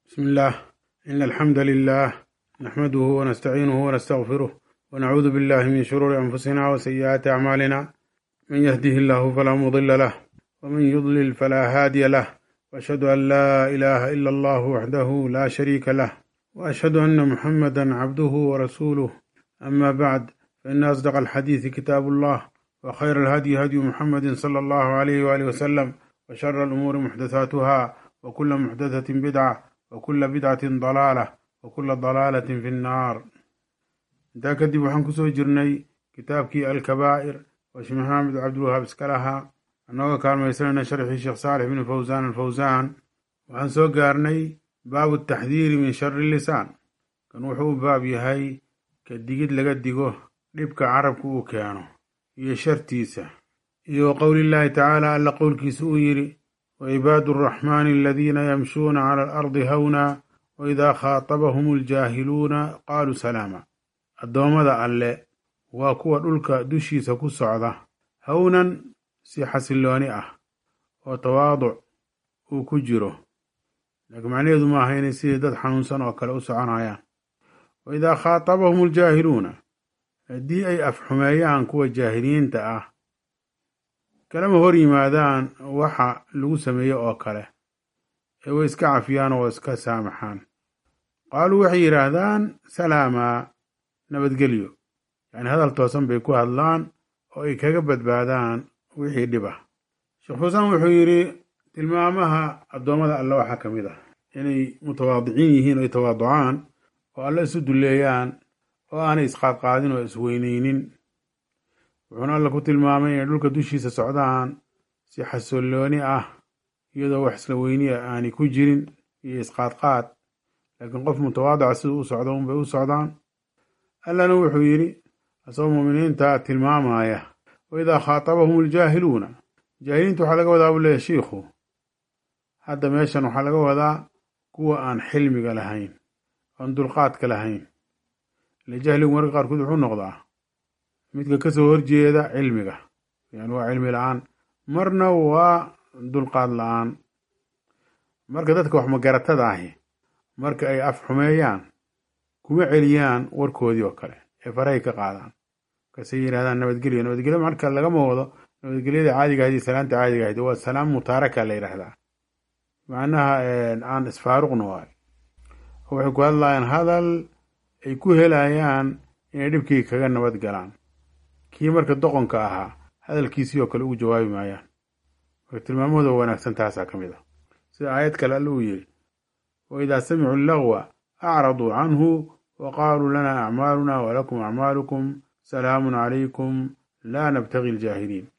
بسم الله إن الحمد لله نحمده ونستعينه ونستغفره ونعوذ بالله من شرور أنفسنا وسيئات أعمالنا من يهده الله فلا مضل له ومن يضلل فلا هادي له وأشهد أن لا إله إلا الله وحده لا شريك له وأشهد أن محمدا عبده ورسوله أما بعد فإن أصدق الحديث كتاب الله وخير الهدي هدي محمد صلى الله عليه وآله وسلم وشر الأمور محدثاتها وكل محدثة بدعة وكل بدعة ضلالة وكل ضلالة في النار intaa kadib waxaan kusoo jirnay kitaabkii alkabaa'ir oo sheekh maxamed cabdulwahaab iska lahaa annagoo kaalmaysanayna sharxii sheekh saalix bn fawsaan alfawsaan waxaan soo gaarnay baabu taxdiiri min shari lisaan kan wuxuu u baab yahay ka digid laga digo dhibka carabka uu keeno iyo shartiisa iyo qowlillaahi tacaala alla qowlkiisa uu yidhi وعباد الرحمن الذين يمشون على الأرض هونا وإذا خاطبهم الجاهلون قالوا سلاما addoommada alle waa kuwa dhulka dushiisa ku socda hawnan si xasillooni ah oo tawaaduc uu ku jiro laakiin macnaheedu maaha inay sidii dad xanuunsan oo kale u soconayaan wa idaa khaatabahum aljaahiluuna haddii ay afxumeeyaan kuwa jaahiliinta ah kalama hor yimaadaan waxa lagu sameeye oo kale ee way iska cafiyaan oo iska saamaxaan qaaluu waxay yidhaahdaan salaamaa nabadgelyo yacni hadal toosan bay ku hadlaan oo ay kaga badbaadaan wixii dhib ah sheekh xusaan wuxuu yidhi tilmaamaha addoommada alle waxaa ka mid ah inay mutawaadiciin yihiin oo ay tawaaducaan oo alle isu dulleeyaan oo aanay isqaadqaadin oo isweyneynin wuxuuna alla ku tilmaamay inay dhulka dushiisa socdaan si xasollooni ah iyadoo wax isla weyniya aanay ku jirin iyo isqaadqaad laakiin qof mutawaadica siduu u socdo unbay u socdaan allana wuxuu yidhi asagoo muuminiinta tilmaamaya wa idaa khaatabahum aljaahiluuna jaahiliinta waxaa laga wadaa buu leeyahy shiikhu hadda meeshan waxaa laga wadaa kuwa aan xilmiga lahayn oon dulqaadka lahayn ile jahligu marka qaarkood wuxuu noqdaa midka kasoo horjeeda cilmiga yani waa cilmi la-aan marna waa dulqaad la-aan marka dadka wax magaratada ahi marka ay af xumeeyaan kuma celiyaan warkoodii oo kale ee farahay ka qaadaan markaasay yidhahdaan nabadgelyo nabadgelyo marka lagama wado nabadgelyada caadiga ahayd iyo salaanta caadiga ahayd waa salaam mutaaraka la yidhaahdaa macnaha aan isfaaruqna waayo waxay ku hadlayaan hadal ay ku helayaan inay dhibkii kaga nabad galaan kii marka doqonka ahaa hadalkiisii oo kale ugu jawaabi maayaan marka tilmaamahooda wanaagsan taasaa ka mid ah sida aayad kale alle uu yidhi wa idaa samicuu lagwa acraduu canhu wa qaaluu lana acmaaluna walakum acmaalukum salaamun calaykum laa nabtagi aljaahiliin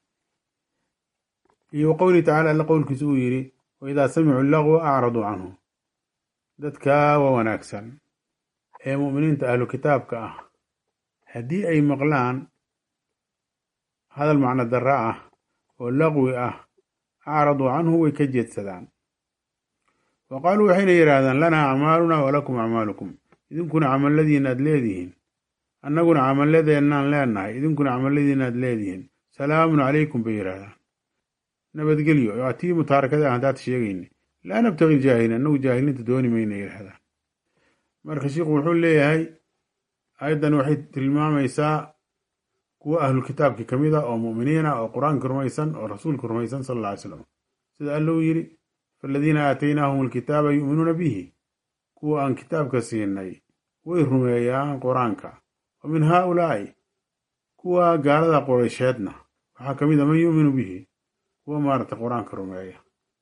iyo qowlihi tacala alle qowlkiisa uu yidhi wa idaa samicuu lagwa acraduu canhu dadkaa waa wanaagsan ee mu'miniinta ahlu kitaabka ah haddii ay maqlaan hadal macno darra ah oo laqwi ah acraduu canhu way ka jeedsadaan wa qaaluu waxayna yidhaahdaan lanaa acmaaluna walakum acmaalukum idinkuna camalladiina aad leedihiin annaguna camalladeennaan leenahay idinkuna camalladiina aad leedihiin salaamun calaykum bay yidhaahdaan nabadgelyo waa tii mutaarakada ah haddaad sheegayna laa nabtagi ljaahiliin annagu jaahiliinta dooni mayna yidhaahdaan marka sheikhu wuxuu leeyahay ayaddan waxay tilmaamaysaa kuwa ahlu kitaabki ka mid a oo mu'miniin ah oo qur-aanka rumaysan oo rasuulka rumaysan sala alla ly slam sida alla uu yidhi faaladiina aataynaahum alkitaaba yu'minuuna bihi kuwa aan kitaabka siinay way rumeeyaan qur-aanka wa min haaulaa'i kuwa gaalada quraysheedna waxaa ka mid a man yu'minu bihi kuwa maaragta qur-aanka rumeeya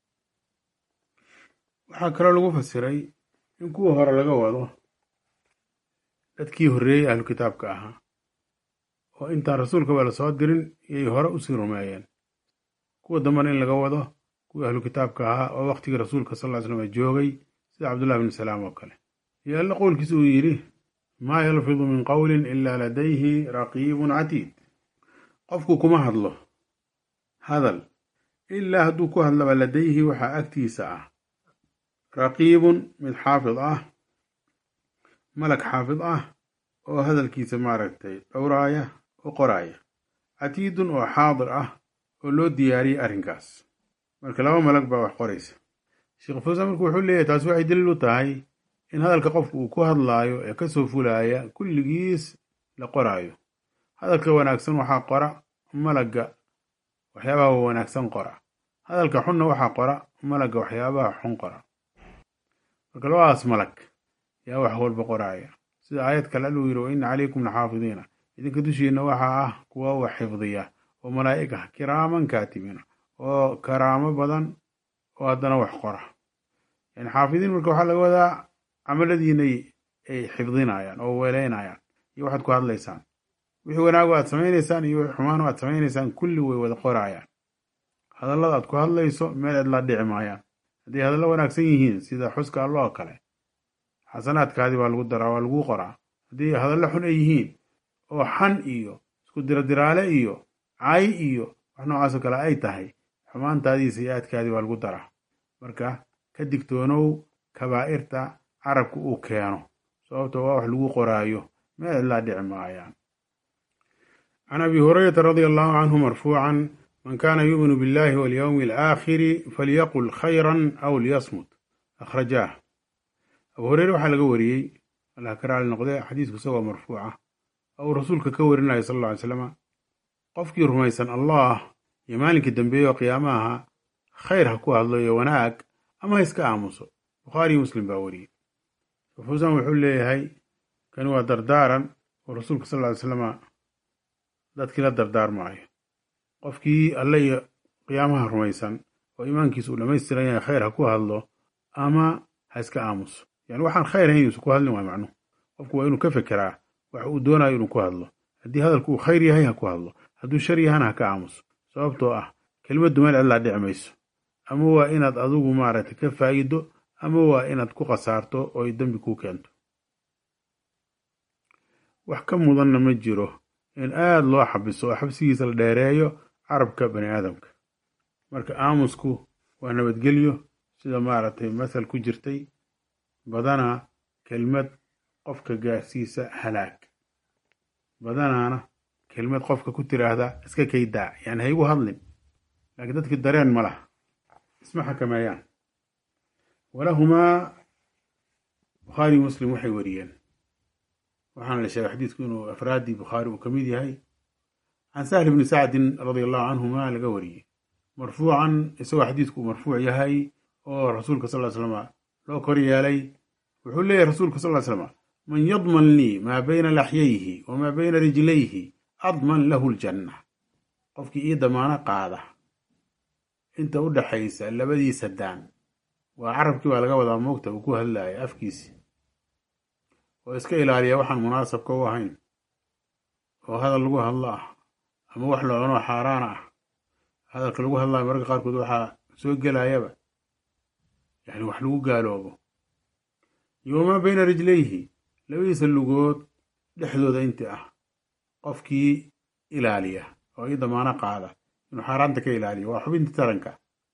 waxaa kaloo lagu fasiray in kuwa hore laga wado dadkii horreeyey ahlu kitaabka ahaa oo intaan rasuulkaba la soo dirin iyay hore usii rumeeyeen kuwa dambana in laga wado kuwii ahlu kitaabka ahaa oo waqtigii rasuulka sal ly slam joogay sida cabdullahi bni salaam oo kale iyo alla qowlkiisa uu yidhi maa yalfidu min qowlin ilaa ladayhi raqiibun catiid qofku kuma hadlo hadal ilaa hadduu ku hadlaba ladayhi waxaa agtiisa ah raqiibun mid xaafid ah malag xaafid ah oo hadalkiisa maaragtay dhowraaya oo qoraaya catiidun oo xaadir ah oo loo diyaariyey arrinkaas marka laba malag baa wax qoraysa sheekh fawsan marku wuxuu leeyahy taasi waxay daliil u tahay in hadalka qofku uu ku hadlaayo ee kasoo fulaya kulligiis la qoraayo hadalka wanaagsan waxaa qora malagga waxyaabaha wanaagsan qora hadalka xunna waxaa qora malagga waxyaabaha xun qora marka labadaas malag yaa wax walba qoraaya sida aayad kale alluu yidhi wa ina calaykum laxaafidiina idinka dushiinna waxaa ah kuwa wax xifdiya oo malaa'ig ah kiraaman kaatibiina oo karaamo badan oo haddana wax qora yani xaafidiin marka waxaa laga wadaa camaladiinay ay xifdinayaan oo weeleynayaan iyo waxaad ku hadlaysaan wixii wanaago aad samaynaysaan iyo wixii xumaano aad samaynaysaan kulli way wada qoraayaan hadallada aad ku hadlayso meel cidlaa dhici maayaan hadday hadallo wanaagsan yihiin sida xuska allo oo kale xasanaadkaadii baa lagu daraa waa laguu qoraa haddii hadallo xun ay yihiin oo xan iyo isku diradiraale iyo cay iyo wax noocaasoo kale ay tahay xumaantaadii sayi-aadkaadii baa lagu daraa marka ka digtoonow kabaa'irta carabka uu keeno sababto waa wax lagu qoraayo meel cidlaa dhici maayaan can abi hurayrata radia allahu canhu marfuucan man kana yuuminu billahi walyowmi alaakhiri falyaqul khayran aw liyasmut akhrajaah abu hureyre waxaa laga wariyey allah ka raali noqde xadiisku isagoo marfuuca oo uu rasuulka ka warinaya sal alla ly slama qofkii rumaysan allah iyo maalinkii dambeeye oo qiyaamaha khayr ha ku hadlo iyo wanaag ama ha iska aamuso bukhaariyo muslim baa wariyey fuusan wuxuu leeyahay kani waa dardaaran oo rasuulka sal ly slama dadkii la dardaarmaayo qofkii alle iyo qiyaamaha rumaysan oo iimaankiisa uu dhammaystiran yahay khayr ha ku hadlo ama ha iska aamuso yani waxaan khayr ahayn yuusan ku hadlin waay macnuhu qofku waa inuu ka fekeraa wax uu doonayo inuu ku hadlo haddii hadalku uu khayr yahay ha ku hadlo hadduu shar yahana ha ka aamuso sababtoo ah kelimaddu meel cidlaa dhici mayso ama waa inaad adigu maaragtay ka faa'iido ama waa inaad ku khasaarto oo ay dembi kuu keento wax ka mudanna ma jiro in aad loo xabiso oo xabsigiisa la dheereeyo carabka bani aadamka marka aamusku waa nabadgelyo sida maaragtay masal ku jirtay badanaa kelmad qofka gaarsiisa halaag badanaana kelmad qofka ku tiraahda iska kaydaa yani haygu hadlin laakiin dadkii dareen ma laha isma xakameeyaan walahumaa bukhaari muslim waxay wariyeen waxaana la sheegay xadiidku inuu afraaddii bukhaari uu ka mid yahay can sahl bni sacdin radia allahu canhuma laga wariyey marfuucan isagoo xadiidku uu marfuuc yahay oo rasuulka sal ly slama loo kor yeelay wuxuu leeyahy rasuulka sal ly slama man yadman lii maa bayna laxyayhi wamaa bayna rijlayhi adman lahu ljanna qofkii ii damaano qaada inta u dhaxaysa labadiisa daan waa carabkii baa laga wadaa moogta uu ku hadlaaya afkiisi oo iska ilaaliya waxaan munaasabka u ahayn oo hadal lagu hadlo ah ama wax la cuno xaaraana ah hadalka lagu hadlayo mararka qaarkood waxaa soo gelayaba yani wax lagu gaaloobo iyo wamaa bayna rijlayhi labadiisa lugood dhexdooda intii ah qofkii ilaaliya oo ii damaano qaada inuu xaaraanta ka ilaaliyo waa xubinta taranka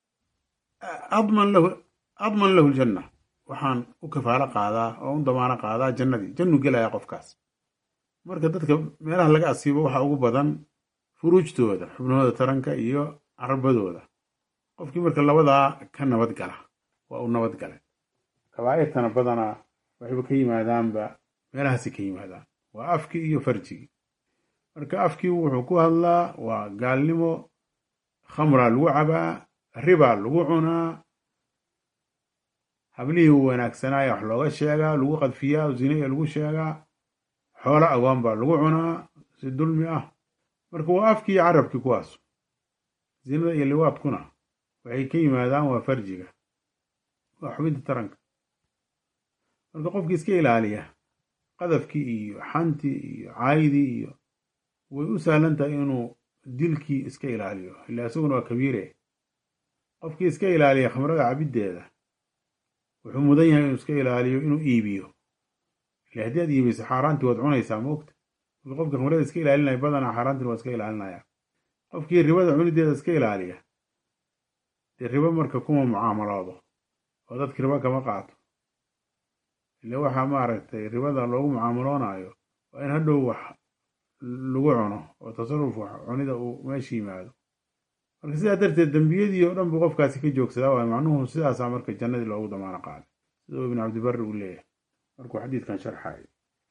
adman lahu adman lahu ljanna waxaan u kafaalo qaadaa oo u damaano qaadaa jannadii jannu gelaya qofkaas marka dadka meelaha laga asiibo waxaa ugu badan furuujtooda xubnahooda taranka iyo carabadooda qofkii marka labadaa ka nabad gala waa uu nabad galay kabaa'irtana badanaa waxayba ka yimaadaanba meelahaasi ka yimaadaan waa afkii iyo farjigii marka afkii wuxuu ku hadlaa waa gaalnimo khamraa lagu cabaa ribaa lagu cunaa hablihii wanaagsanaayo wax looga sheegaa lagu qadfiyaa zinaya lagu sheegaa xoolo agoon baa lagu cunaa si dulmi ah marka waa afkii iyo carabkii kuwaas zinada iyo liwaadkuna waxay ka yimaadaan waa farjiga waa xubinta taranka marka qofkii iska ilaaliya qadafkii iyo xantii iyo caydii iyo way u sahlan tahay inuu dilkii iska ilaaliyo ilaa isaguna waa kabiire qofkii iska ilaaliya khamrada cabiddeeda wuxuu mudan yahay inuu iska ilaaliyo inuu iibiyo ile haddii aad iibiso xaaraantii waad cunaysaa moogta marka qofkii khamrada iska ilaalinaya badanaa xaaraantiin waa iska ilaalinaya qofkii ribada cunideeda iska ilaaliya dee ribo marka kuma mucaamaloodo oo dadki ribo kama qaato ile waxaa maaragtay ribada loogu mucaamaloonayo waa in hadhow wax lagu cuno oo tasarruf wax cunida uu meesha yimaado marka sidaa darteed dembiyadii oo dhan buu qofkaasi ka joogsadaa waay macnuhu sidaasaa marka jannadii loogu damaano qaaday siduu ibn cabdibari uu leeyahay markuu xadiidkan sharxayo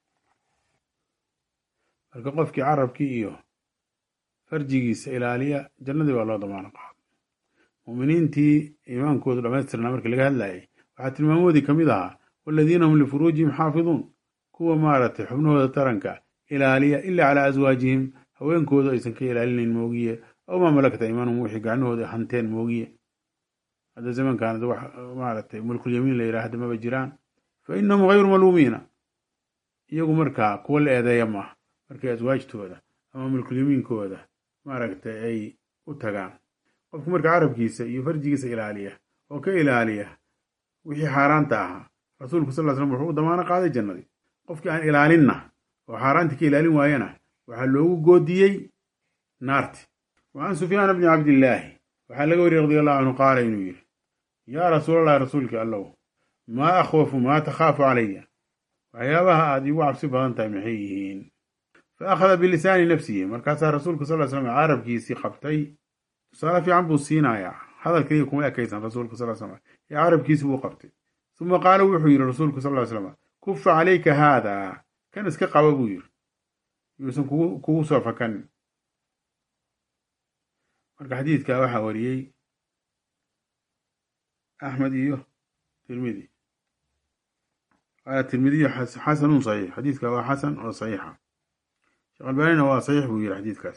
marka qofkii carabkii iyo farjigiisa ilaaliya jannadii baa loo damaano qaaday mu'miniintii iimaankoodu dhammaystirnaa markii laga hadlayay waxaa tilmaamoodii ka mid ahaa waladiina hum lifuruujihim xaafiduun kuwa maaragtay xubnahooda taranka ilaaliya ilaa calaa aswaajihim haweenkooda aysan ka ilaalinayn moogiye aw maa malakta iimaanuhum wixii gacnahooda hanteen moogiye hadda zamankan wax maaragtay mulkulyamiin la yidhaahda maba jiraan fa innahum hayru maluumiina iyagu markaa kuwa la eedeeya maaha markay aswaajtooda ama mulkulyamiinkooda maaragtay ay u tagaan qofku marka carabkiisa iyo farjigiisa ilaaliya oo ka ilaaliya wixii xaaraanta ahaa rasuulku sal slam wuxuu u damaano qaaday jannadii qofkii aan ilaalinna oo xaaraantii ka ilaalin waayana waxaa loogu goodiyey naarti wa can sufyaana bni cabdillaahi waxaa laga wariyey radi allahu canhu qaala inuu yidhi yaa rasuulallahi rasuulkii allow maa akhwafu maa takhaafu calaya waxyaabaha aad iigu cabsi badan tahay maxay yihiin fa akhada bilisaani nafsihi markaasaa rasuulku sal slam carabkiisii qabtay tusaale fiican buu siinayaa hadal keliya kuma ekaysan rasuulku sal slam ee carabkiisi buu qabtay uma qaala wuxuu yidhi rasuulku sal slam kufa calayka haadaa kan iska qaba buu yidhi yuusan kugu soo fakanin marka xadiidka waxaa wariyey axmed iyo tirmidi tirmidiyo xasanun saxiix xadiidka waa xasan oo saxiixa sheekh albaanina waa saxiix buu yidhi xadiidkaas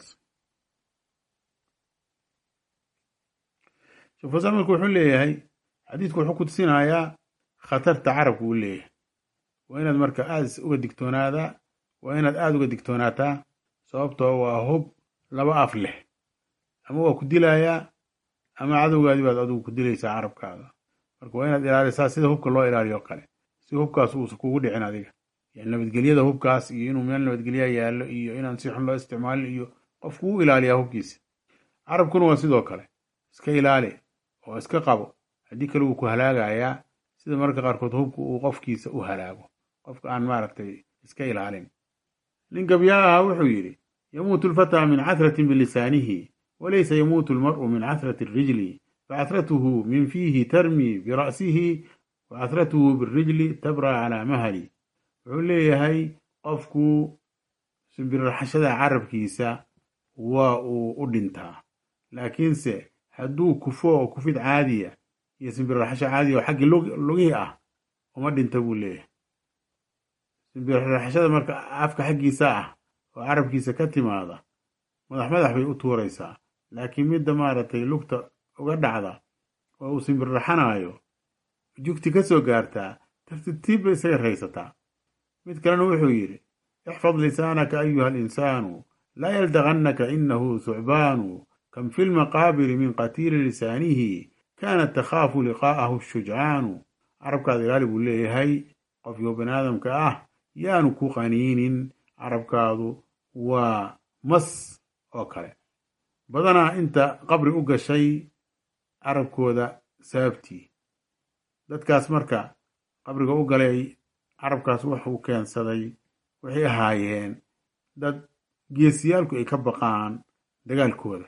sheekh fasaan marka wuxuu leeyahay xadiidku wuxuu ku tusinayaa khatarta carabku uu leeyahay waa inaad marka aad uga digtoonaadaa waa inaad aada uga digtoonaataa sababtoo waa hub laba af leh ama waa ku dilayaa ama cadowgaadii baad adigu ku dilaysaa carabkaada marka waa inaad ilaalisaa sida hubka loo ilaaliyo kale si hubkaas uusa kugu dhicin adiga yani nabadgelyada hubkaas iyo inuu meel nabadgelya yaallo iyo inaan si xun loo isticmaalin iyo qofku u ilaaliyaa hubkiisa carabkuna waa sidoo kale iska ilaali oo iska qabo haddii kale wuu ku halaagayaa sida mararka qaarkood hubka uu qofkiisa u halaago qofka aan maaragtay iska ilaalin nin gabyaa ahaa wuxuu yidhi yamuutu alfataa min cathratin bilisaanihi walaysa yamuutu almar'u min cathrati alrijli facahratuhu min fiihi tarmi bira'sihi wa cathratuhu birijli tabra calaa mahali wuxuu leeyahay qofku simbirraxashada carabkiisa waa uu u dhintaa laakiinse hadduu kufo oo kufid caadiya iyo simbirraxasho caadiya oo xaggii lugihii ah uma dhinta buu leeyahay simbirraxashada marka afka xaggiisa ah oo carabkiisa ka timaada madax madax bay u tuuraysaa laakiin midda maaragtay lugta uga dhacda oo uu simbirraxanayo jugti ka soo gaartaa tartiibtiib bay isaga raysataa mid kalena wuxuu yidhi ixfad lisaanaka ayuha alinsaanu laa yaldagannaka inahu thucbaanu kam fi lmaqaabiri min qatiili lisaanihi kaanat takhaafu liqaa'ahu shujcaanu carabkaada ilaali buu leeyahay qofkii bani aadamka ah yaanu ku qaniinin carabkaadu waa mas oo kale badanaa inta qabri u gashay carabkooda sababtii dadkaas marka qabriga u galay carabkaas wuxuu keensaday waxay ahaayeen dad geesiyaalku ay ka baqaan dagaalkooda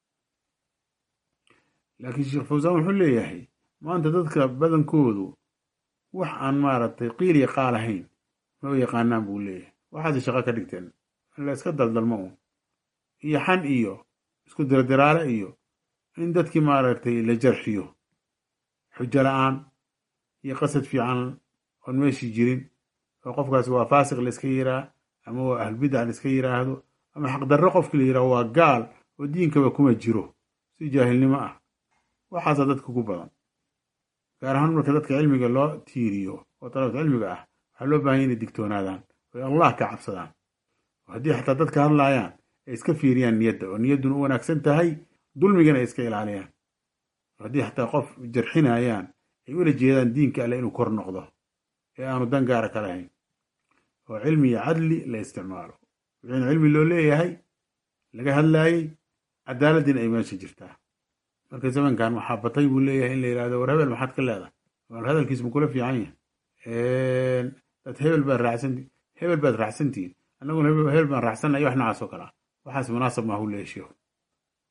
laakiin sheekh fawsaan wuxuu leeyahay maanta dadka badankoodu wax aan maaragtay qiiliya qaal ahayn ma u yaqaanaan buu leeyahay waxaase shaqo ka dhigteen la iska daldalmo un iyo xan iyo isku diradiraale iyo in dadkii maaragtay la jarxiyo xujo la-aan iyo qasad fiican oon meeshii jirin oo qofkaasi waa faasiq la iska yiraa ama waa ahlbidac la iska yiraahdo ama xaqdarro qofkii la yiraahdo waa gaal oo diinkaba kuma jiro si jaahilnimo ah waxaasaa dadka ku badan gaar ahaan marka dadka cilmiga loo tiiriyo oo dalabta cilmiga ah waxaa loo baahanya inay digtoonaadaan oy allah ka cabsadaan oo haddii xataa dadka hadlaayaan ay iska fiiriyaan niyadda oo niyadduna u wanaagsan tahay dulmigana ay iska ilaaliyaan oo haddii xataa qof jarxinayaan ay ula jeedaan diinka alle inuu kor noqdo ee aanu dan gaara ka lahayn oo cilmi iyo cadli la isticmaalo wixiina cilmi loo leeyahay laga hadlaayey cadaaladdiina ay meesha jirtaa marka zamankan waxaa batay buu leeyahay in la yidhahdo war hebel maxaad ka leedahay war hadalkiis ma kula fiican yahay dad hebel baad raacsanti hebel baad raacsantihiin annaguna hebel baan raacsannayo wax noocaas oo kale ah waxaas munaasab maahu leeyahay sheekhu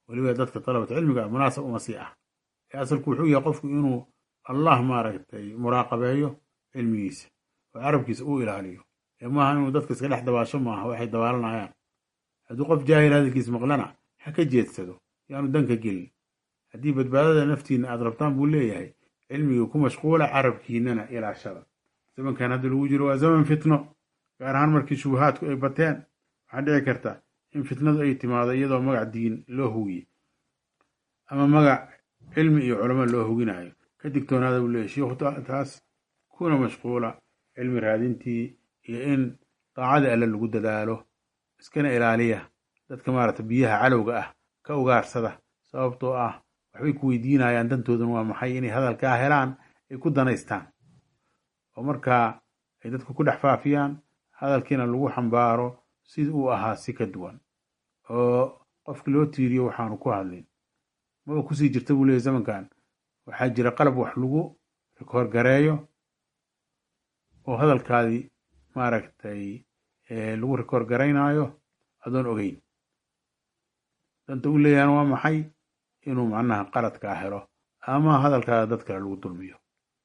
weliba dadka dalabata cilmiga munaasab uma sii ah ee asalku wuxuu yahay qofku inuu allah maaragtay muraaqabeeyo cilmigiisa oo carabkiisa uu ilaaliyo ee maaha inuu dadka iska dhex dabaasho maaha waxay dabaalanayaan hadduu qof jaahil hadalkiis maqlana ha ka jeedsado yaanu danka gelin haddii badbaadada naftiina aad rabtaan buu leeyahay cilmigii ku mashquula carabkiinana ilaashada zamankan hadda lagu jiro waa zaman fitno gaar ahaan markii shubahaadku ay bateen waxaa dhici karta in fitnadu ay timaado iyadoo magac diin loo hugiye ama magac cilmi iyo culamo loo huginayo ka digtoonaada buu leeyahy shiikhu taas kuna mashquula cilmi raadintii iyo in daacadii alle lagu dadaalo iskana ilaaliya dadka maaragta biyaha calowga ah ka ugaarsada sababtoo ah waxbay ku weydiinayaan dantooduna waa maxay inay hadalkaa helaan ay ku danaystaan oo markaa ay dadku ku dhex faafiyaan hadalkiina lagu xambaaro sida uu ahaa si ka duwan oo qofki loo tiiriyo waxaanu ku hadlin maba kusii jirta buu leeyay zamankan waxaa jira qalab wax lagu rikoorgareeyo oo hadalkaadii maaragtay lagu rikoor garaynaayo adoon ogeyn danta u leeyahana waa maxay inuu macnaha qaladkaa helo ama hadalkaada dad kale lagu dulmiyo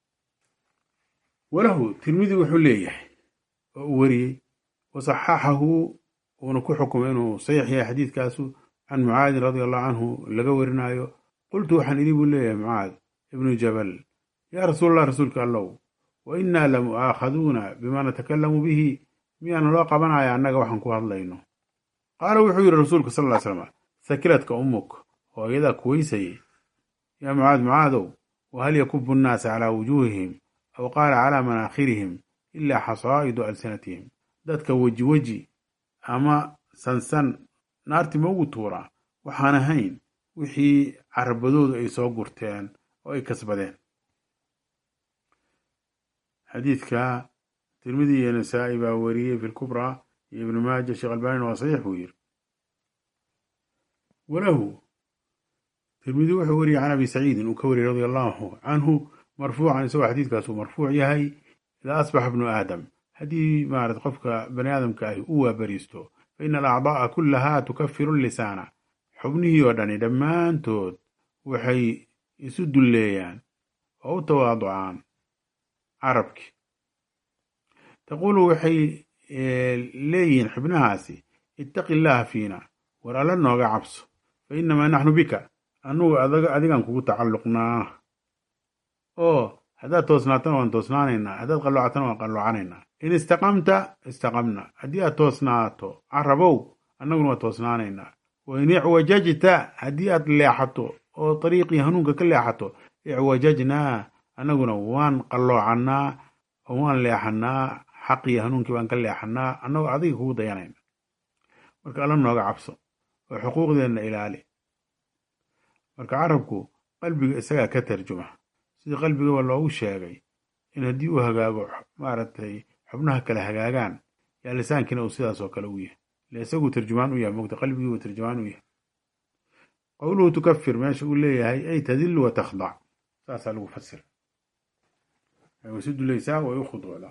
walahu tirmidi wuxuu leeyahay oo uu wariyey wasaxaxahu uuna ku xukumay inuu saxiix yahay xadiidkaasu can mucaadin radia allahu canhu laga warinayo qultu waxaan idhi buu leeyahay mucaad ibnu jabal yaa rasuul allah rasuulka allow wa innaa la mu'aakhaduuna bima natakalamu bihi miyaana loo qabanaya annaga waxaan ku hadlayno qaala wuxuu yidhi rasuulku sal ly slam sakiladka ummuk hooyadaa kuweysayey yaa mucaad mucaadow wahal yakubu nnaasa calaa wujuuhihim aw qaala calaa manaakhirihim ilaa xasaa'idu alsinatihim dadka weji weji ama sansan naarti ma ugu tuuraa waxaan ahayn wixii carabadoodu ay soo gurteen oo ay kasbadeen xadiidka tirmidi iyo nasaa'i baa wariyey fi lkubraa iyo ibnu maaja sheekh albaanina waa saxiix buu yiri walahu tirmidi wuxuu wariyey can abi saciidin uu ka wariyey radia allahu canhu marfuucan isagoo xadiidkaasuu marfuuc yahay idaa asbaxa bnu aadam haddii maarat qofka bani aadamka ahi u waabariisto fa ina alacdaa'a kullahaa tukafiru lisaana xubnihii oo dhani dhammaantood waxay isu dulleeyaan oo u tawaaducaan carabki taquulu waxay leeyihiin xubnahaasi ittaqi illaaha fiina war alla nooga cabso fa innamaa naxnu bika annugu adigan kugu tacalluqnaa oo haddaad toosnaatana waan toosnaanaynaa haddaad qalloocatana waan qalloocanaynaa in istaqamta istaqamna haddii aad toosnaato carabow annaguna waa toosnaanaynaa wa in icwajajta haddii aad leexato oo dariiqii hanuunka ka leexato icwajajnaa annaguna waan qalloocannaa oo waan leexannaa xaqii hanuunkii baan ka leexannaa annagoo adiga kugu dayanayna marka alla nooga cabso oo xuquuqdeenna ilaali marka carabku qalbiga isagaa ka tarjuma sidii qalbigaba loogu sheegay in haddii uu hagaago maaragtay xubnaha kale hagaagaan yaa lisaankiina uu sidaas oo kale u yahay ile isaguu tarjumaan u yahay mogta qalbigii uu tarjumaan u yahay qowluhu tukafir meesha uu leeyahay ay tadillu wa takhdac saasaa lagu fasira way isu dulaysaa way u khuduucdaa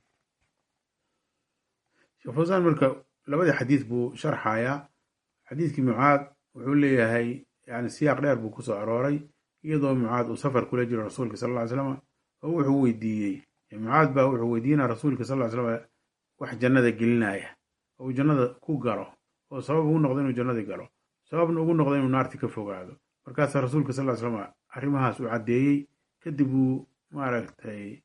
sheekh fawsaan marka labadii xadiis buu sharxayaa xadiiskii mucaad wuxuu leeyahay yani siyaaq dheer buu kusoo arooray iyadoo mucaad uu safar kula jiro rasuulka sal ll ly slam oo wuxuu weydiiyey mucaad baa wuxuu weydiinaya rasuulka sal ly slam wax jannada gelinaya oo uu jannada ku galo oo sabab ugu noqdo inuu jannadii galo sababna ugu noqdo inuu naarti ka fogaado markaasaa rasuulka sal ly slam arrimahaas uu caddeeyey kadib uu maaragtay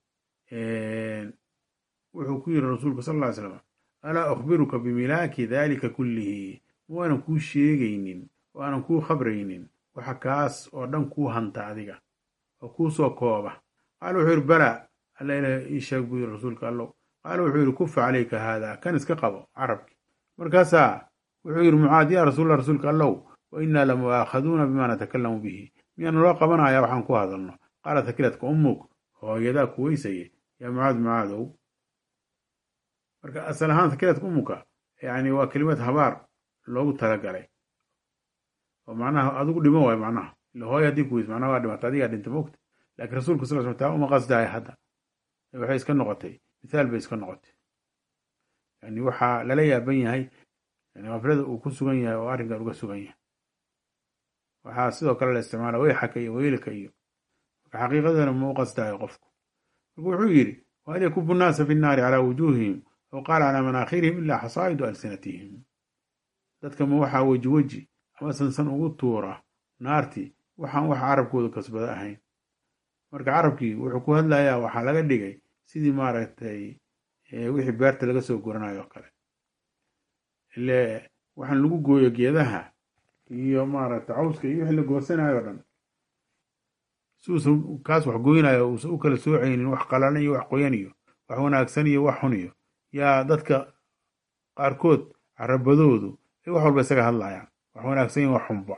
wuxuu ku yiri rasuulka sal ly slam alaa ukhbiruka bimilaaki dalika kullihi ma waanan kuu sheegaynin oo aanan kuu khabraynin waxa kaas oo dhan kuu hanta adiga oo kuu soo kooba qaala wuxuu yidhi balaa alla ilaah ii sheeg buu yidhi rasuulka allow qaala wuxuu yidhi kufa calayka haada kan iska qabo carabki markaasaa wuxuu yidhi mucaad yaa rasuulallah rasuulka allow wa innaa la mu'aakhaduuna bimaa natakalamu bihi miyaana loo qabanayaa waxaan ku hadalno qaala takiladka ummug hooyadaa kuweysaye yaa mucaad mucaadow marka asal ahaan takiladka ummuka yani waa kelimad habaar loogu talagalay oo macnaha adigu dhimo waayo macnaha ila hooya haddii kuweys macnaha waa dhimata adigaa dhinta mogta laakiin rasuulka sal slam taa uma qasdaaya hadda waxay iska noqotay mithaal bay iska noqotay yani waxaa lala yaaban yahay yani kaflada uu ku sugan yahay oo arrinkan uga sugan yahay waxaa sidoo kale la isticmaala weyxaka iyo weylika iyo marka xaqiiqadana ma u qasdayo qofku marka wuxuu yidhi wahal yakubu nnaasa fi nnaari calaa wujuuhihim aw qaala calaa manaakhirihim ilaa xasaa'idu alsinatihim dadka ma waxaa weji weji ama sansan ugu tuura naartii waxaan wax carabkooda kasbada ahayn marka carabkii wuxuu ku hadlayaa waxaa laga dhigay sidii maaragtay wixii beerta laga soo guranayo oo kale ile waxaan lagu gooyo geedaha iyo maaragtay cawska iyo wixii la goosanayo o dhan si uusan kaas wax goynayo uusan u kala soocaynin wax qalalan iyo wax qoyan iyo wax wanaagsan iyo wax xun iyo yaa dadka qaarkood carabadoodu ay wax walba isaga hadlayaan wax wanaagsan iyo wax xunba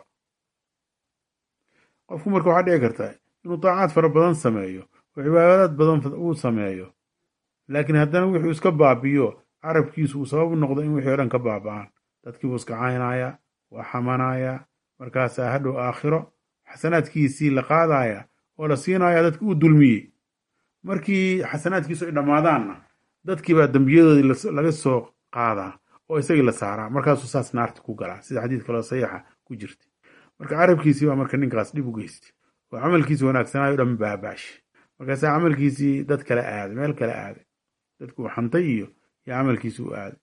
qofku marka waxaa dhici karta inuu daacaad fara badan sameeyo oo cibaadaad badan uu sameeyo laakiin haddana wuxuu iska baabiyo carabkiisu uu sabab u noqdo in wixii o dhan ka baaba'aan dadkii buu iska caynaya waa xamanaya markaasaa hadhow aakhiro xasanaadkiisii la qaadaya oo la siinaya dadki uu dulmiyey markii xasanaadkiisu ay dhammaadaanna dadkii baa dembiyadoodii laga soo qaadaa oo isagii la saaraa markaasuu saas naarta ku galaa sida xadiid kaloo saxiixa ku jirta marka carabkiisii baa marka ninkaas dhib u geystay oo camalkiisi wanaagsanaayo dhan baabaashi markaasaa camalkiisii dad kale aaday meel kale aaday dadkuu xantay iyo yaa camalkiisi u aaday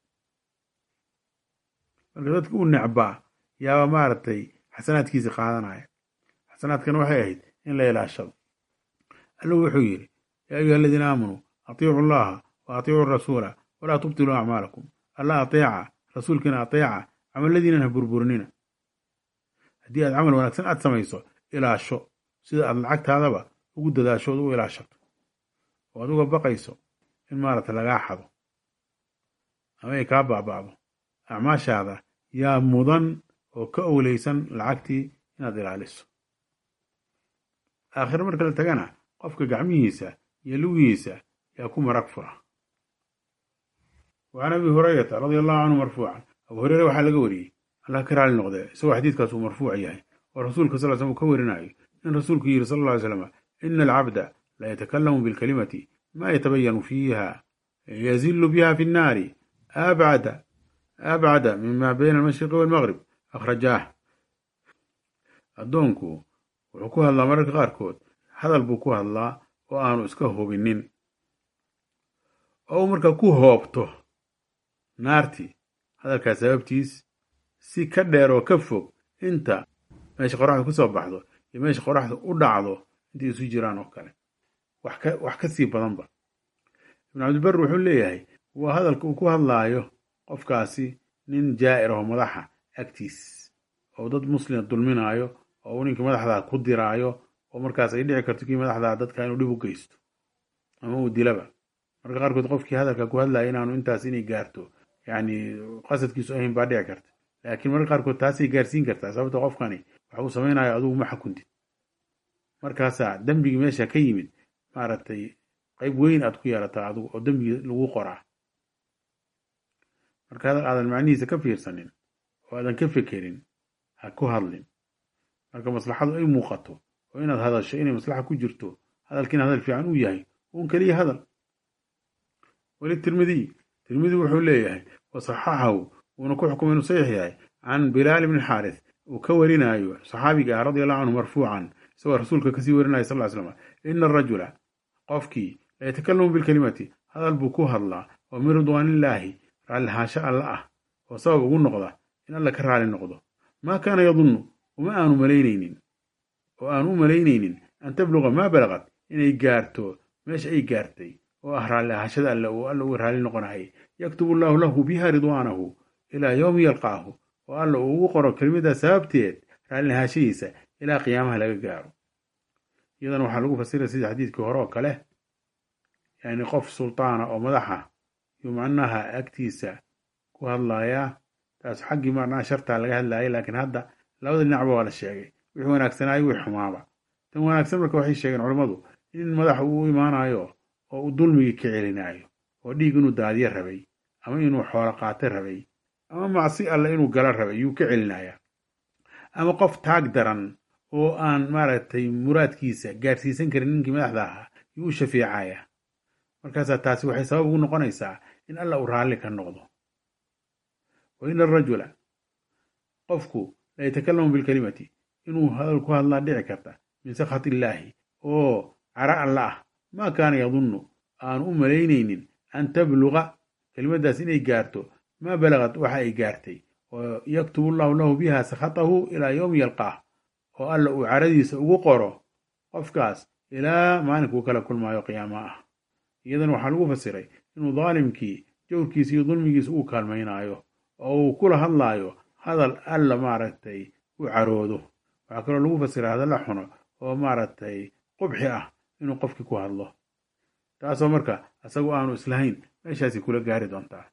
marka dadki u necbaa yaaba maaragtay xasanaadkiisi qaadanaya xasanaadkan waxay ahayd in la ilaashado allahu wuxuu yidhi yaa ayuha aladiina aamanuu atiicu allaha wa atiicuu rasuula walaa tubtiluu acmaalakum alla ateeca rasuulkiina ateeca camaladiinan ha burburinina haddii aad camal wanaagsan aad samayso ilaasho sida aad lacagtaadaba ugu dadaasho ood u ilaashato oo aad uga baqayso in maaragta lagaa xado ama ay kaa baaba'do acmaashaada yaa mudan oo ka owleysan lacagtii inaad ilaaliso aakhire marka la tagana qofka gacmihiisa iyo lugihiisa yaa ku marag fura wa can abi hurayrata radia allahu canhu marfuucan abu hureyre waxaa laga wariyey allah ka raali noqdee isagoo xadiidkaas uu marfuuc yahay oo rasuulka sal slam uu ka warinayo in rasuulku yidhi sal alla ly slam ina alcabda la yatakalamu bilkalimati ma yatabayanu fiiha yazilu biha fi nnaari abcada abcada mima bayna almashriqi walmaqrib akhrajaah addoonku wuxuu ku hadlaa mararka qaarkood hadal buu ku hadlaa oo aanu iska hubinin oo uu marka ku hoobto naartii hadalkaas sababtiis si ka dheer oo ka fog inta meesha qoraxda ku soo baxdo iyo meesha qoraxda u dhacdo intay isu jiraan oo kale wax ka sii badanba ibnu cabdibar wuxuu leeyahay waa hadalka uu ku hadlaayo qofkaasi nin jaa'ir aho madaxa agtiis oo dad muslima dulminaayo oo uu ninkii madaxdaa ku diraayo oo markaas ay dhici karto kii madaxdaa dadka inuu dhib u geysto ama uu dilaba marka qaarkood qofkii hadalka ku hadlaya inaanu intaas inay gaarto yacni qasadkiisu ahayn baa dhici karta laakiin marka qaarkood taasay gaarsiin kartaa sababta qofkani waxa uu samaynayo adugu ma xakuntid markaasaa dembigii meesha ka yimid maaragtay qayb weyn aad ku yeelataa adugu oo dembigii lagu qoraa marka hadal aadan macnihiisa ka fiirsanin oo aadan ka fekerin ha ku hadlin marka maslaxadu ay muuqato oo inaad hadasho inay maslaxa ku jirto hadalkiina hadal fiican uu yahay uun keliya hadal weli tirmidiy tirmidi wuxuu leeyahay wasaxaxahu wuuna ku xukumay inuu saxiix yahay can bilaal ibni xaaris uu ka warinayo saxaabiga ah radia allahu canhu marfuucan isagoo rasuulka kasii warinaya sal ly slam ina arajula qofkii la yatakalamu bilkelimati hadal buu ku hadlaa oo min ridwaanillaahi raallihaansho alla ah oo sabab ugu noqda in alla ka raali noqdo maa kaana yadunnu uma aanu malaynaynin oo aanu u malaynaynin an tabluqa maa balaqad inay gaarto meesha ay gaartay oo ah raallihashada alle uu alla uga raali noqonayay yaktubu allaahu lahu biha ridwaanahu ilaa yowmi yalqaahu oo alla uu ugu qoro kelimaddaa sababteed raallihashadiisa ilaa qiyaamaha laga gaaro iyadana waxaa lagu fasira sida xadiidkii hore oo kale yani qof sultaana oo madaxa yuu macnaha agtiisa ku hadlayaa taas xaggii macnaha shartaa laga hadlayay laakiin hadda labada dhinacba waa la sheegay wixii wanaagsanaayo wixii xumaaba tan wanaagsan marka waxay sheegeen culammadu in madaxa uu u imaanayo oo uu dulmigii ka celinaayo oo dhiig inuu daadiyo rabay ama inuu xoolo qaata rabay ama macsi alle inuu gala rabay yuu ka celinayaa ama qof taag daran oo aan maaragtay muraadkiisa gaarsiisan karin ninkii madaxda ahaa yuu u shafeecaya markaasaa taasi waxay sabab ugu noqonaysaa in alla uu raalli ka noqdo wa ina arajula qofku la yatakalamu bilkelimati inuu hadal ku hadlaa dhici karta min sakhat illaahi oo cara alla ah maa kaana yadunnu aanu u malaynaynin an tabluga kelimaddaas inay gaarto maa balagad waxa ay gaartay oo yaktubu allahu lahu biha sakhatahu ilaa yowmi yalqaah oo alla uu caradiisa ugu qoro qofkaas ilaa maalinkuu kala kulmaayo qiyaama ah iyadan waxaa lagu fasiray inuu daalimkii jawrkiisa iyo dulmigiisa uu kaalmaynaayo oo uu kula hadlaayo hadal alla maaragtay u caroodo waxaa kaloo lagu fasiray hadalla xuno oo maaragtay qubxi ah inuu qofkii ku hadlo taasoo marka isagu aanu islahayn meeshaasi kula gaari doontaa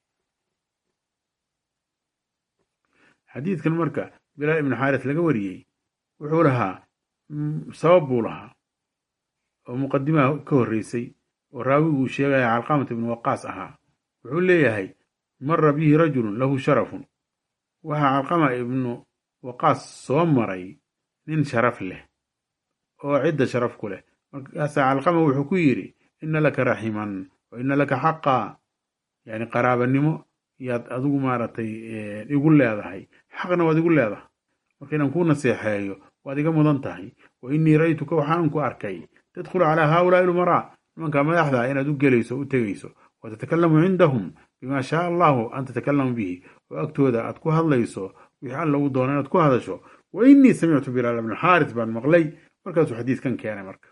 xadiidkan marka bilaal ibnu xaaris laga wariyey wuxuu lahaa sabab buu lahaa oo muqadimaha ka horreysay oo raawigu uu sheegaya calqamata ibnu waqaas ahaa wuxuu leeyahay mara bihi rajulun lahu sharafun waxaa calqama ibnu waqaas soo maray nin sharaf leh oo cidda sharaf ku leh markaasaa calqama wuxuu ku yidhi ina laka raximan wa ina laka xaqaa yani qaraabanimo yaad adigu maaragtay igu leedahay xaqna waad igu leedahay marka inaan kuu naseexeeyo waad iga mudan tahay wa innii ra'ytuka waxaan ku arkay tadkhulu calaa haaulaai lumaraa nimanka madaxda inaad u gelayso u tegayso wa tatakalamu cindahum bima shaa allahu an tatakalamu bihi oo agtooda aad ku hadlayso wixii alla uu doono inaad ku hadasho wa innii samictu bilaal ibnu xaaris baan maqlay markaasuu xadiidkan keenay marka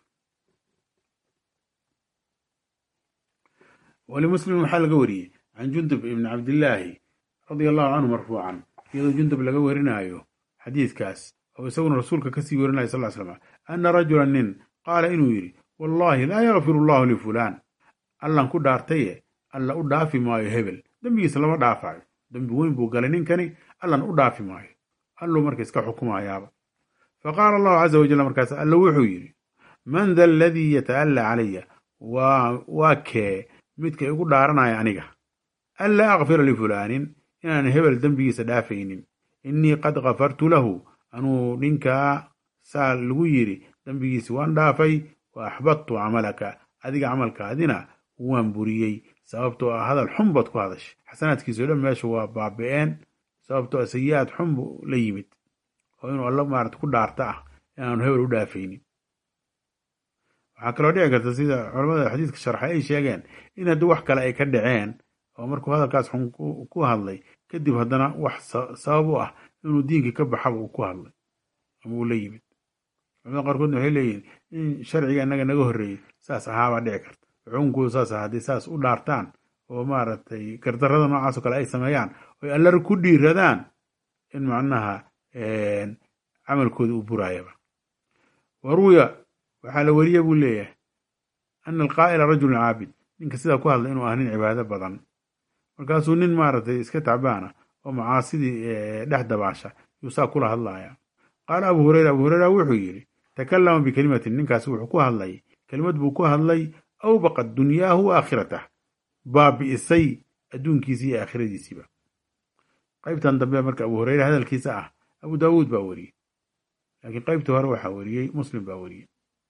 walimuslim waxaa laga wariyey can jundub ibni cabdillaahi radia allahu canhu marfuucan iyadoo jundub laga warinaayo xadiidkaas oo isaguna rasuulka kasii warinaya sal l slam anna rajula nin qaala inuu yidhi wallaahi laa yakfiru allahu lifulaan allan ku dhaartaye alla u dhaafi maayo hebel dembigiisa lama dhaafayo dembi weyn buu galay ninkani allan u dhaafi maayo alluu marka iska xukumayaaba fa qaala allahu caza wajal markaas alla wuxuu yidhi man da aladii yata'allaa calaya waa kee midka igu dhaaranaya aniga anlaa akfira lifulaanin inaan hebel dembigiisa dhaafaynin innii qad kafartu lahu anuu ninkaa saa lagu yidhi dembigiisi waan dhaafay wa axbadtu camalaka adiga camalkaadina waan buriyey sababtoo ah hadal xun baad ku hadashay xasanaadkiisao dhan meesha waa baabi'een sababtoo ah sayi-aad xun buu la yimid oo inuu alla maarata ku dhaarta ah inaanu hebel u dhaafaynin waxaa kaloo dhici karta sida culamada xadiidka sharxay ay sheegeen in haddii wax kale ay ka dhaceen oo markuu hadalkaas xun ku hadlay kadib haddana wax sabab u ah inuu diinkii ka baxaba uu ku hadlay ama uu la yimid culamada qaarkoodna waxay leeyihin in sharciga innaga naga horreeyey saas ahaabaa dhici karta xukunkoodu saas ah haddii saas u dhaartaan oo maaragtay gardarrada noocaasoo kale ay sameeyaan oy allar ku dhiiradaan in macnaha camalkooda uu buraayaba waruya waxaa la weriye buu leeyahay ana alqaa'ila rajulun caabid ninka sidaa ku hadla inuu ah nin cibaado badan markaasuu nin maaragtay iska tacbaana oo macaasidii dhex dabaasha yuu saa kula hadlaya qaala abu hureyra abu hureyra wuxuu yidhi takallama bikelimatin ninkaasi wuxuu ku hadlay kelimad buu ku hadlay awbaqat dunyaahu wa aakhirath baabi'isay adduunkiisi iyo aakhiradiisiiba qaybtan dambe marka abu hureyre hadalkiisa ah abu daawuud baa weriyey laakiin qaybtii hore waxaa weriyey muslim baa weriyey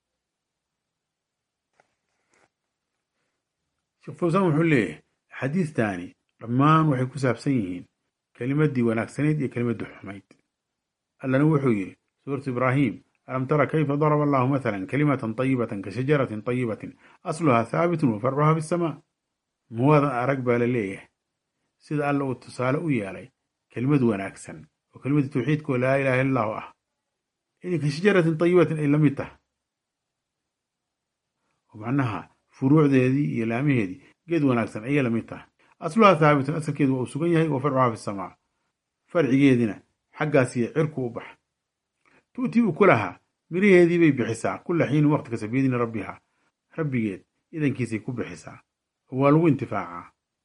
sheekh fawsaan wuxuu leeyahay xadiistaani dhammaan waxay ku saabsan yihiin kelimaddii wanaagsanayd iyo kelimaddii xumayd allana wuxuu yidhi suuratu ibraahim alam tara kayfa daraba allahu mathalan kalimatan tayibatan ka shajaratin tayibatin asluhaa haabitun wa farcuhaa fi samaa muwadan arag baa la leeyahay sida alla uu tusaale u yeelay kelimad wanaagsan oo kelimadii tawxiidka oo laa ilaha illa allahu ah inay ka shajaratin tayibatin ay la mid tahay oo macnaha furuucdeedii iyo laamaheedii geed wanaagsan ayay la mid tahay asluhaa haabitun asalkeedu waa uu sugan yahay wa farcuhaa fi samaa farcigeedina xaggaasiyo cirku u bax tu'tii ukulahaa miraheedii bay bixisaa kula xiinin waqti kasta biidni rabbiha rabbigeed idankiisay ku bixisaa oo waa lagu intifaacaa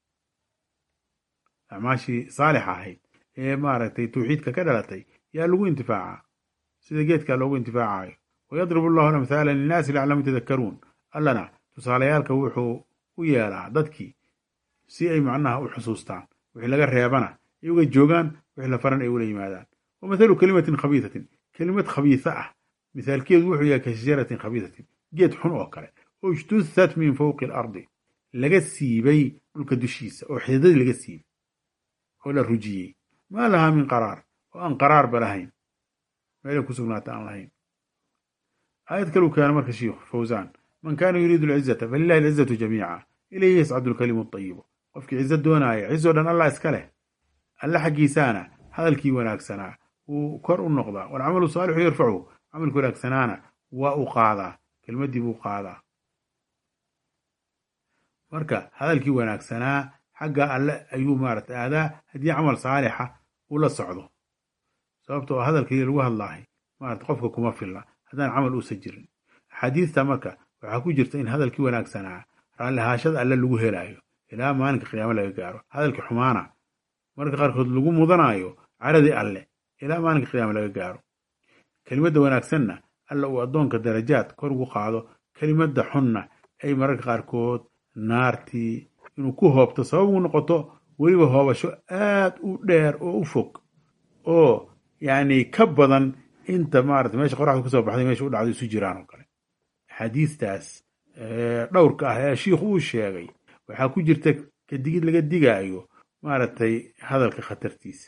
acmaashii saalixa ahayd ee maaragtay tawxiidka ka dhalatay yaa lagu intifaacaa sida geedkaa loogu intifaacayo wayadribu allahu alamthaala linnaasi laclamu yatadakkaruun allana tusaalayaalka wuxuu u yeelaa dadkii si ay macnaha u xusuustaan wixii laga reebana ay uga joogaan wixii la faran ay ula yimaadaan wa mathalu kelimatin khabiisatin kelimad khabiisa ah mithaalkeedu wuxuu yahay ka shajaratin khabiisatin geed xun oo kale oo ijtusat min fowqi alardi laga siibay dhulka dushiisa oo xididadii laga siibay oo la rujiyey maa lahaa min qaraar oo aan qaraarba lahayn meelay ku sugnaata aan lahayn aayad kaluu keena marka shiikhu fawsaan man kaana yuriidu alcizata falilahi alcizatu jamiica ilayhi yascadu alkalimu atayibu qofkii cizo doonaaya cizo dhan allah iska leh alle xaggiisaana hadalkii wanaagsanaa wuu kor u noqdaa walcamalu saalixu yarfachu camalkii wanaagsanaana waa u qaadaa kelmaddii buu qaadaa marka hadalkii wanaagsanaa xagga alle ayuu maarata aadaa haddii camal saalixa uu la socdo sababtoo hadalkii lagu hadlaahay maarata qofka kuma filla haddaan camal uusan jirin axaadiista marka waxaa ku jirta in hadalkii wanaagsanaa raallihaashada alle lagu helaayo ilaa maalinka qiyaamo laga gaaro hadalkii xumaana marka qaarkood lagu mudanaayo caradii alle ilaa maalinka qiyaamo laga gaaro kelimadda wanaagsanna alla uu addoonka darajaad kor ugu qaado kelimadda xunna ay mararka qaarkood naartii inuu ku hoobto sabab u noqoto weliba hoobasho aad u dheer oo u fog oo yacni ka badan inta maarata meesha qoraxda kusoo baxday meesha u dhacday isu jiraan oo kale axaadiistaas dhowrka ah ee shiikhu uu sheegay waxaa ku jirta kadigid laga digaayo maaragtay hadalka khatartiisa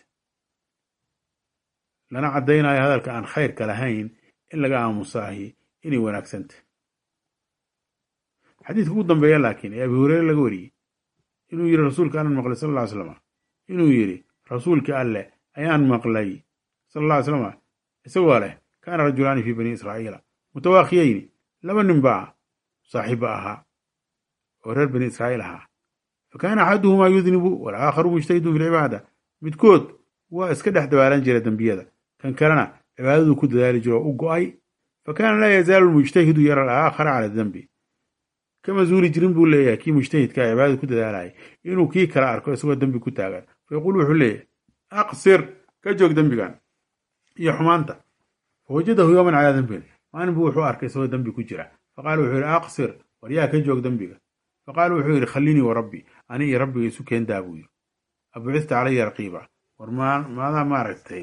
lana caddaynayo hadalka aan khayrka lahayn in laga aamusaahi inay wanaagsantah xadiidka ugu dambeeya laakiin ee abi hureyre laga wariyey inuu yidhi rasuulka allan maqlay sal lla ly slam inuu yidhi rasuulka alleh ayaan maqlay sal alla ly slama isagoo leh kaana rajulaani fii bani israa'iila mutawaakiyayni laba nin baa saaxiibba ahaa oo reer bani israa'iil ahaa fa kaana axaduhumaa yudnibu walaakharu mujtahidun fi lcibaada midkood waa iska dhex dabaalan jira dembiyada kan kalena cibaadaduu ku dadaali jiro oo u go'ay fa kaana laa yazaalu lmujtahidu yara alaakhara cala dembi kama zuuli jirin buu leeyahay kii mujtahidka ee cibaadada ku dadaalaya inuu kii kala arko isagoo dembi ku taagan fa yaquulu wuxuu leeyahay aqsir ka joog dembigan iyo xumaanta fa wajadahu yowman calaa dembin maalin buu wuxuu arkay isagoo dembi ku jira faqaala wuxuu yidhi aqsir war yaa ka joog dembiga faqaala wuxuu yidhi khallinii wa rabbi ani iyo rabbiga isu keendaa buu yidhi abucista calaya raqiiba war maadaa maaragtay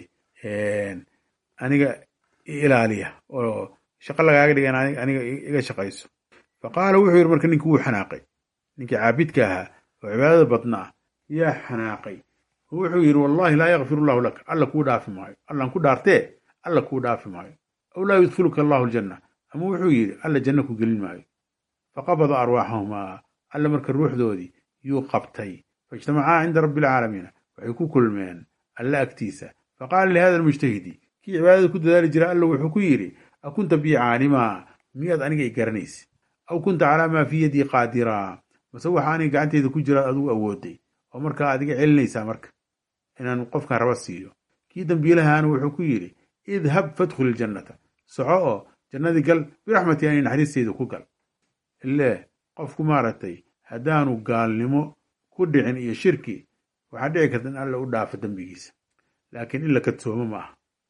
aniga ilaaliya oo shaqo lagaaga dhigan aniga iga shaqayso faqaala wuxuu yidhi marka ninkii wuu xanaaqay ninkii caabidka ahaa oo cibaadada badnaa yaa xanaaqay wuxuu yidhi wallahi laa yakfir allahu lak alla kuu dhaafi maayo allan ku dhaartee alla kuu dhaafi maayo aw laa yudkiluka allahu aljanna ama wuxuu yidhi alla janno ku gelin maayo faqabada arwaaxahumaa alla marka ruuxdoodii yuu qabtay faijtamacaa cinda rabbi alcaalamiina waxay ku kulmeen alla agtiisa faqaala lihada almujtahidi kii cibaadada ku dadaali jira alla wuxuu ku yidhi akunta bii caalimaa miyaad aniga i garanaysa aw kunta calaa maa fii yadii qaadiraa mase waxa aniga gacanteyda ku jiraad adigu awooday oo markaa adiga celinaysaa marka inaan qofkan raba siiyo kii dembiilahaana wuxuu ku yidhi idhab fadkhul iljannata soco oo jannadii gal biraxmati ani naxariisteyda ku gal ilee qofku maaragtay haddaanu gaalnimo ku dhicin iyo shirki waxaa dhici karta in alla u dhaafo dembigiisa laakiin in la kadsoomo ma aha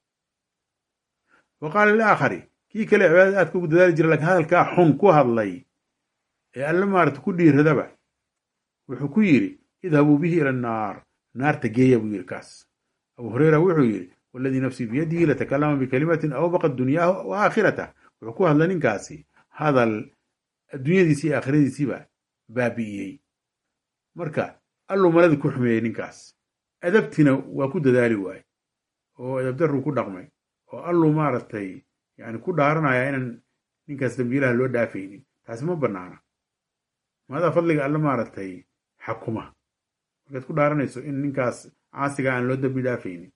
wa qaala liaakhari kii kale cibaadada aadka ugu dadaali jira lakiin hadalkaa xun ku hadlay ee alle maarata ku dhiiradaba wuxuu ku yidhi idhabuu bihi ila annaar naarta geeya buu yidhi kaas abu hureyra wuxuu yidhi waladii nafsii biyadihi latakalama bikalimatin awbaqa dunyaahu wa aakhirata wuxuu ku hadlay ninkaasi hadal adduunyadiisii iyo aakhiradiisiiba baabi'iyey marka alluu malada ku xumeeyey ninkaas adabtina waa ku dadaali waaye oo adabdarruu ku dhaqmay oo alluu maaragtay yani ku dhaaranaya inaan ninkaas dambiilaha loo dhaafaynin taasi ma banaana maadaa fadliga alle maaragtay xakuma markaad ku dhaaranayso in ninkaas caasiga aan loo dambi dhaafaynin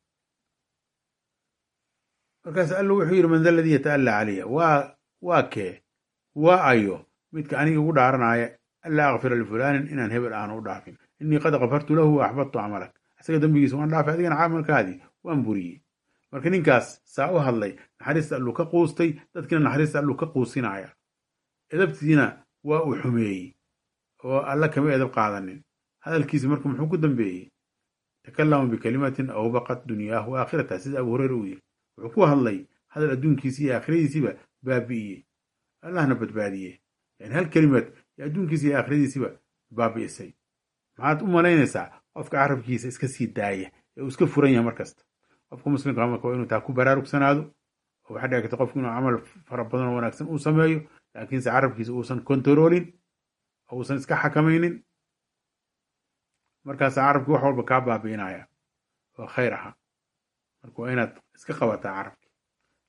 markaas alla wuxuu yidhi man da ladii yata'alla calaya waa waa kee waa ayo midka aniga ugu dhaaranaya anlaa akfira lifulaanin inaan hebel aanu u dhaafin innii qad kafartu lahu wa axbadtu camalak isaga dembigiisa waan dhaafay adigana camalkaadii waan buriyey marka ninkaas saa u hadlay naxariista alluu ka quustay dadkiina naxariista alluu ka quusinaya edabtiina waa uu xumeeyey oo alla kama edab qaadanin hadalkiisi marka muxuu ku dambeeyey takallama bikalimatin awbaqat dunyaahu wa aakhirata sida abu hureyra uu yiri wuxuu ku hadlay hadal adduunkiisii iyo aakhiradiisiiba baabi'iyey allahna badbaadiyey yani hal kelimad iyo adduunkiisa iyo aakhiradiisiiba baabi'isay maxaad u malaynaysaa qofka carabkiisa iska sii daaya ee uu iska furan yahay markasta qofka muslimka marka waa inuu taa ku baraarugsanaado oo waxaa dhici karta qofku inuu camal fara badan oo wanaagsan uu sameeyo laakiinse carabkiisa uusan kontaroolin oo uusan iska xakamaynin markaasa carabkii wax walba kaa baabi'inaya oo khayr aha marka waa inaad iska qabataa carabki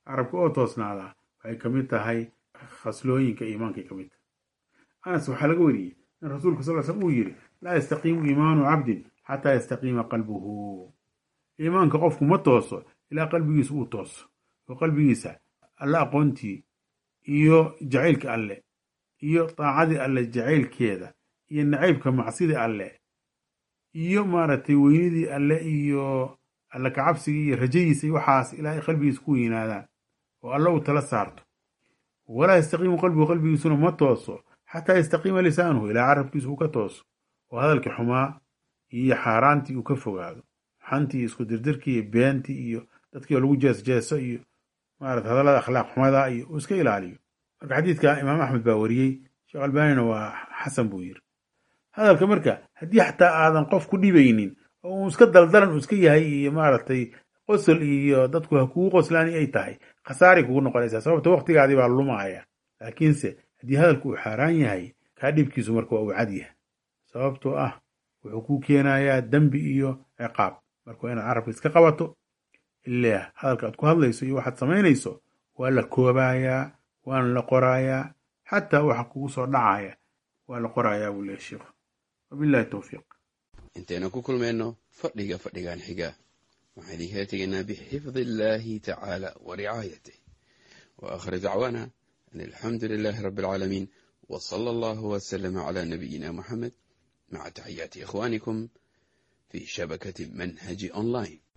carabka oo toosnaadaa waxay ka mid tahay khaslooyinka iimaankay ka mid tahay anas waxaa laga wariyey in rasuulku sal slam uu yidhi laa yastaqiimu iimaanu cabdin xataa yastaqiima qalbuhu iimaanka qofku ma tooso ilaa qalbigiisa uu tooso oo qalbigiisa alle aqoontii iyo jacaylka alle iyo daacadii alle jacaylkeeda iyo nacaybka macsidii alle iyo maaragtay weynidii alle iyo alle kacabsigii iyo rajadiisa iyo waxaas ilaa ay qalbigiisa ku weynaadaan oo alle uu tala saarto walaa yastaqiimu qalbigu qalbigiisuna ma tooso xataa yastaqiima lisaanuhu ilaa carabkiisa uu ka tooso oo hadalkii xumaa iyo xaaraantii uu ka fogaado xantii isku dirdirkii iyo beentii iyo dadkii oo lagu jeesjeeso iyo maarata hadallada akhlaaq xumada iyo uu iska ilaaliyo marka xadiidka imaam axmed baa wariyey sheekh albaanina waa xasan buu yiri hadalka marka haddii xataa aadan qof ku dhibaynin oo uu iska daldalan uu iska yahay iyo maaragtay qosol iyo dadku ha kugu qoslaani ay tahay khasaaray kugu noqonaysaa sababta waqtigaadii baa lumaya laakiinse haddii hadalku uu xaaraan yahay kaa dhibkiisu marka waa uu cad yahay sababtoo ah wuxuu kuu keenayaa dembi iyo ciqaab marka waa inaad carabka iska qabato ilaa hadalka aad ku hadlayso iyo waxaad samaynayso waa la koobayaa waana la qoraayaa xataa waxa kugu soo dhacaya waa la qorayaa buu leeya sheikhu wabillahi towfiiq intaynu ku kulmayno fadhiga fadhigan xiga waxaan idinkala tegaynaa bixifdi illaahi tacaala wa ricaayatih wa aakhir dacwaana an alxamdu lilaahi rabbi alcaalamiin wa sala allahu wasalama calaa nabiyina moxamed maca taxiyaati ikhwaanikum fi shabakati manhaji online